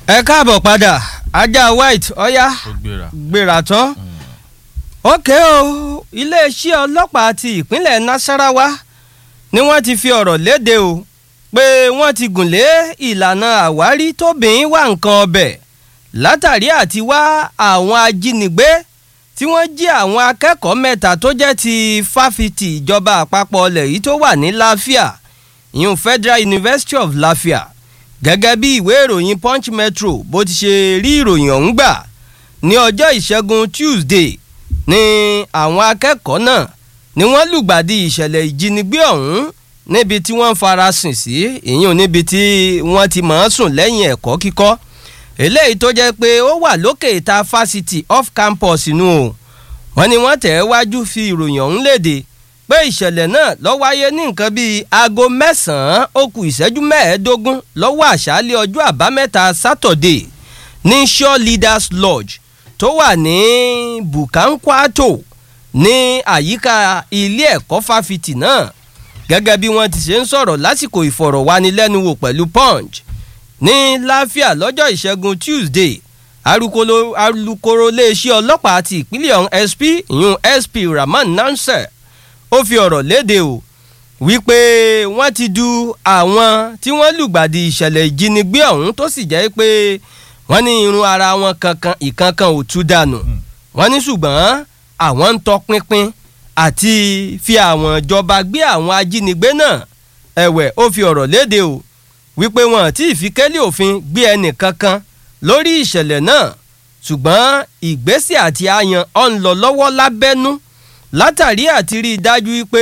ẹ káàbọ̀ padà ajá white ọ̀yá ó gbéra. gbéra tán. ókè o iléeṣẹ́ ọlọ́pàá ti ìpínlẹ̀ nasarawa ni wọ́n ti fi ọ̀rọ̀ léde o pé wọ́n ti gùn lé ìlànà àwárí tóbìnrin wá nǹkan ọbẹ̀ látàrí àti wá àwọn ajínigbé tí wọ́n jí àwọn akẹ́kọ̀ọ́ mẹ́ta tó jẹ́ ti fáfitì ìjọba àpapọ̀ ọlẹ̀ yìí tó wà ní láfíà ìyún Federal University of Lafia gẹ́gẹ́ bí ìwé ìròyìn Punch Metro bó ti ṣe rí ìròyìn ọ̀hún gbà ní ọjọ́ ìṣẹ́gun Tuesday ní àwọn akẹ́kọ̀ọ́ náà ni wọ́n lùgbàdì ìṣẹ̀lẹ̀ ìjínigbé ọ̀hún níbi tí wọ́n farasin sí ìyún níbi tí wọ́n ti mọ̀ ọ́n sùn lẹ́yìn ẹ̀kọ́ kíkọ́ eléyìí tó jẹ́ pé ó wà lókè ìta fásitì off campus inú o wọ́n ní wọ́n tẹ̀ wájú fi ìròyìn ọ̀hún léde pé ìṣẹ̀lẹ̀ náà ló wáyé ní nǹkan bíi aago mẹ́sàn-án ó kù ìṣẹ́jú mẹ́ẹ̀ẹ́dógún lọ́wọ́ àṣálẹ́ ọjọ́ àbámẹ́ta Saturday ní Shore Leaders Lodge tó wà ní Bukankwato ní àyíká ilé ẹ̀kọ́ fáfitì náà gẹ́gẹ́ bí wọ́n ti ṣe ń sọ̀rọ̀ lásìkò ìfọ̀rọ̀wánilẹ́nuwò pẹ̀lú Punch ní láfíà lọ́jọ́ ìṣẹ́gun Tuesday alukoro alukoro iléeṣẹ́ ọlọ́pàá ti ìpínlẹ̀ ọ̀hún SP ìyún SP Rahman Nansel ó fi ọ̀rọ̀ léde o wípé wọ́n ti du àwọn tí wọ́n lùgbàdì ìṣẹ̀lẹ̀ ìjínigbé ọ̀hún tó sì jẹ́ pé wọ́n ní irun ara wọn kankan ìkankan ò tú dànù wọ́n ní ṣùgbọ́n àwọn ń tọpinpin àti fi àwọn ìjọba gbé àwọn ajínigbé náà ẹ̀wẹ̀ ó fi ọ̀rọ̀ léde o wípé wọn àti ìfikẹ́lẹ̀ òfin gbé ẹnì kankan lórí ìṣẹ̀lẹ̀ náà ṣùgbọ́n ìgbésẹ̀ àti àyàn ọ̀ ń lọ lọ́wọ́ lábẹ́nú látàrí àti rí i dájú pé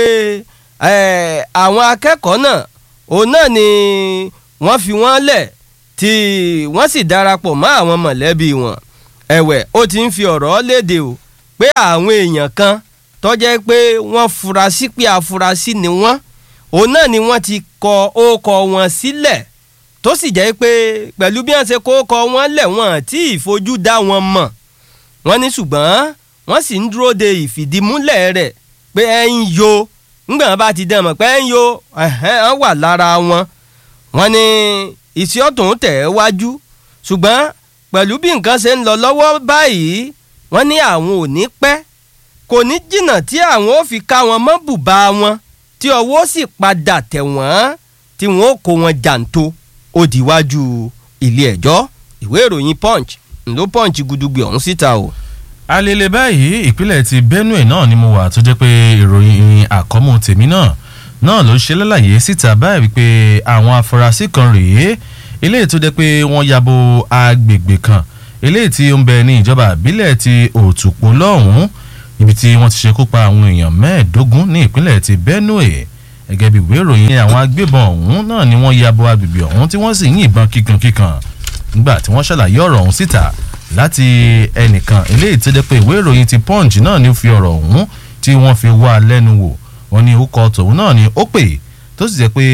àwọn akẹ́kọ̀ọ́ náà òun náà ni wọ́n fi wọ́n lẹ̀ tí wọ́n sì darapọ̀ mọ́ àwọn mọ̀lẹ́bí wọn ẹ̀wẹ̀ ó ti ń fi ọ̀rọ̀ léde o pé àwọn èèyàn kan tó jẹ́ pé wọ́n furasí pé afurasí ni wọ́n òun náà ni wọ́n ti kọ ókọ wọn sílẹ̀ tó sì jẹ́ pé pẹ̀lú bí wọ́n ṣe kó ókọ wọn lẹ̀ wọ́n tí ìfojú dá wọn mọ̀ wọ́n ní ṣùgbọ́n wọ́n sì ń dúró de ìfìdímúlẹ̀ rẹ̀ pé ẹ ń yo ńgbà wọn bá ti dán mọ̀ pé ẹ ń yo ẹ̀hẹ́n wà lára wọn wọ́n ní ìsí ọ̀tún tẹ̀ ẹ́ wájú ṣùgbọ́n pẹ̀lú bí nǹkan ṣe ń lọ lọ́wọ́ báyìí wọ́n ní àwọn ò ní pẹ́ kò ní jìnnà tí àwọn ò fi ká wọn mọ́ bùbá wọn tí ọwọ́ sì padà tẹ̀ wọ́n tí wọ́n ó kó wọn jàǹtó ó dìwájú ilé ẹjọ́ ìwé ìròyìn punch ńlọ punch gudugbe ọ̀hún síta o. alele báyìí ìpínlẹ̀ ti Benue náà ni mo wà tó jẹ́ pé ìròyìn àkọ́mú tèmi náà náà ló ṣe lálàyé síta báyìí wípé àwọn afurasí kan rèé eléyìí tó jẹ́ pé wọ́n yabo agbègbè kan eléyìí tí ó ń bẹ ní ìjọba àbílẹ̀ ti Òtùpó lọ́hùn-ún ibi tí wọ́n ti ṣekú pa àwọn èèyàn mẹ́ẹ̀ẹ́dógún ní ìpínlẹ̀ ti Benue gẹ́gẹ́ bí ìwé ìròyìn àwọn agbébọn ọ̀hún náà ni wọ́n yabo agbègbè ọ̀hún tí wọ́n sì ń yìnbọn kíkankíkan nígbà tí wọ́n ṣàlàyé ọ̀rọ̀ ọ̀hún síta láti ẹnìkan eléyìí tó jẹ́ pé ìwé ìròyìn ti Punch náà ni ó fi ọ̀rọ̀ ọ̀hún tí wọ́n fi wá lẹ́nu wò wọ́n ní orúkọ tòun náà ni ó pè tó sì jẹ́ pé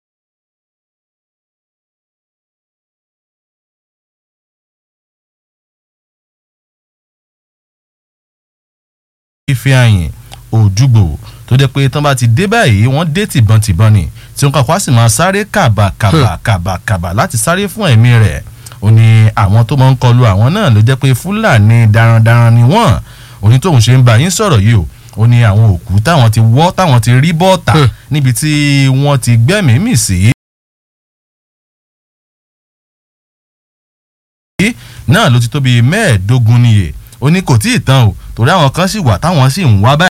ife àyìn òjúgbò tó jẹ́ pé tán bá ti dé báyìí wọ́n dé tìbọntìbọn ni tí wọ́n kàkọ́ sì máa sáré kàbà kàbà kàbà kàbà láti sáré fún ẹ̀mí rẹ̀ ó ní àwọn tó máa ń kọlu àwọn náà ló jẹ́ pé fúlàní darandaran ni wọ́n òní tóun ṣe ń bá yín sọ̀rọ̀ yìí o ó ní àwọn òkú táwọn ti wọ́ táwọn ti rí bọ́ọ̀tà níbi tí wọ́n ti gbẹ́mìí mì sí. náà ló ti tó bíi mẹ́ẹ̀ẹ́dógún níye ó ní kò tí ì tán o torí àwọn kan sì wà táwọn sì ń wá báyìí.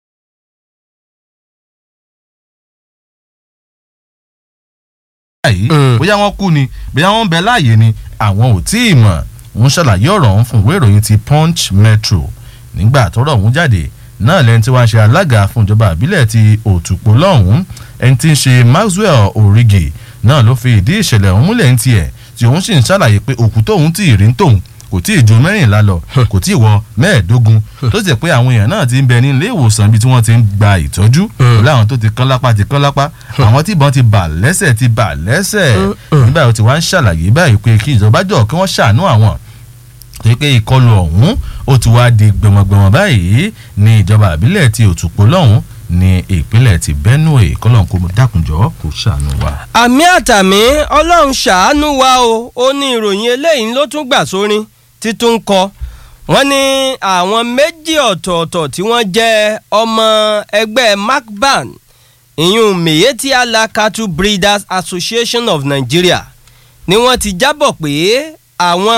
báyìí bóyá wọ́n kú ni bóyá wọ́n ń bẹ láàyè ni àwọn ò tí ì mọ̀ wọ́n ṣàlàyé ọ̀rọ̀ ọ̀hún fún ìwé ìròyìn ti Punch Metro nígbà tọ́rọ̀ ọ̀hún jáde náà lẹ́ni tí wọ́n ṣe alága fún ìjọba àbílẹ̀ ti Òtùpó lọ́hùn-ún ẹni tí ń ṣe Maxwell Origi náà ló fi ìdí ìṣẹ̀lẹ̀ ọ̀hún múlẹ̀ ń tiẹ̀ tí òun sì ń ṣàlàyé pé òkú tóun tí ì rí ń tóun kò tí ì ju mẹ́rìnlá lọ kò tí ì wọ mẹ́ẹ̀ẹ́dógún tó sì jẹ́ pé àwọn èèyàn náà ti ń bẹ ní ilé ìwòsàn ibi tí wọ́n ti ń gba ìtọ́jú pẹ̀lú àwọn tó ti kán lápá ti kán lápá àwọn tí ìbọn ti bà lẹ́sẹ̀ ti bà lẹ́sẹ̀ nígbà tó ti wá ń ṣàlàyé báyìí pé kí ìjọba jọ kí wọ́n ṣàánú àwọn torí pé ìkọlù ọ̀hún ó ti wá di gbẹmọgbẹmọ báyìí ní ìjọba àbílẹ̀ ti Òtùpó lọ́hùn ní ìpínlẹ̀ ti benue kọ́lọ́n kó dákunjọ́ kó ṣàánú wa. àmì àtàmì ọlọ́run ṣàánú wa o ó ní ìròyìn eléyìí ló tún gbà sórin títún ń kọ wọ́n ní àwọn méjì ọ̀tọ̀ọ̀tọ̀ tí wọ́n jẹ́ ọmọ ẹgbẹ́ macban ìyún miyetti allah cattle breeders association of nigeria ni wọ́n ti jábọ̀ pé àwọn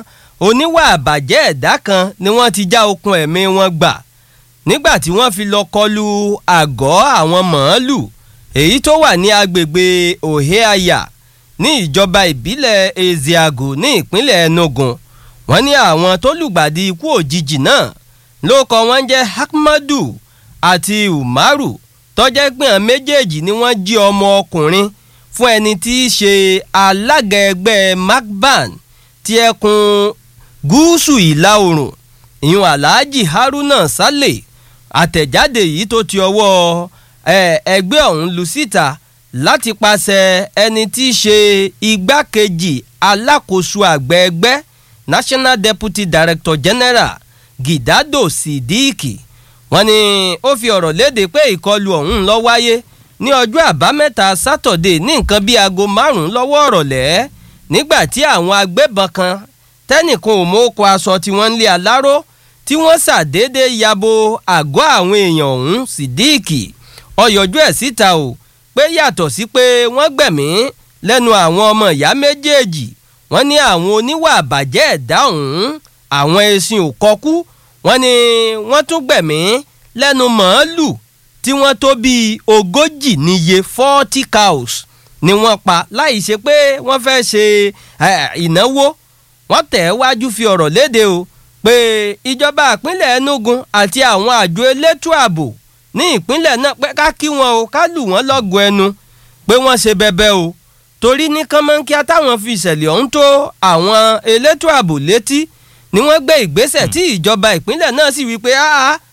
oníwà àbàjẹ́ ẹ̀dá kan ni wọ́n ti já okùn ẹ̀mí wọn gbà nígbà tí wọ́n fi lọ kọlu àgọ́ àwọn màálù èyí tó wà ní agbègbè oheaya ní ìjọba ìbílẹ̀ ezeagu ní ìpínlẹ̀ enugu wọ́n ní àwọn tó lùgbàdì ikú òjijì náà ló kọ wọ́n jẹ́ ahmadu àti umaru tọ́jẹ́ pé àwọn méjèèjì ni wọ́n jí ọmọ ọkùnrin fún ẹni tí í ṣe alága ẹgbẹ́ macban ti ẹkùn gúúsù ìlà oòrùn ìyún alhaji haruna saleh àtẹ̀jáde yìí tó ti ọwọ́ ẹgbẹ́ ọ̀hún lu síta láti pàṣẹ ẹni tí í ṣe igbákejì alákòóso àgbẹ̀ ẹgbẹ́ national deputy director general gidado sidiki wọ́n ní ó fi ọ̀rọ̀ léde pé ìkọlù ọ̀hún lọ wáyé ní ọjọ́ àbámẹ́ta sátọ̀dé ní nǹkan bíi aago márùn-ún lọ́wọ́ ọ̀rọ̀lẹ́ nígbà tí àwọn agbébọn kan tẹ́nìkan ò mọ́kọ aṣọ tí wọ́n ń lé aláró tí wọ́n ṣàdédé yabo àgọ́ àwọn èèyàn ọ̀hún sídíìkì ọyọ̀jú ẹ̀ síta o pé yàtọ̀ sí pé wọ́n gbẹ̀mí lẹ́nu àwọn ọmọ ìyá méjèèjì wọ́n ní àwọn oníwà àbàjẹ́ ẹ̀dá ọ̀hún àwọn ẹṣin ò kọkú wọ́n ní wọ́n tún gbẹ̀mí lẹ́nu màálù tí wọ́n tó bíi ogójì níye forty cows ni wọ́n pa láì ṣe pé wọ́n fẹ́ ṣe ìnáwó wọ́n tẹ̀ wájú fi ọ̀rọ̀ léde o pé ìjọba ìpínlẹ̀ enugu àti àwọn àjọ elétò ààbò ní ìpínlẹ̀ náà pé ká kí wọn o ká lù wọ́n lọ́gọ̀ ẹnu pé wọ́n ṣe bẹbẹ o torí ní kánmọ́nkíá táwọn fi ìṣẹ̀lẹ̀ ọ̀hún tó àwọn elétò ààbò létí ni wọ́n gbé ìgbésẹ̀ tí ìjọba ìpínlẹ̀ náà sì wí pé áá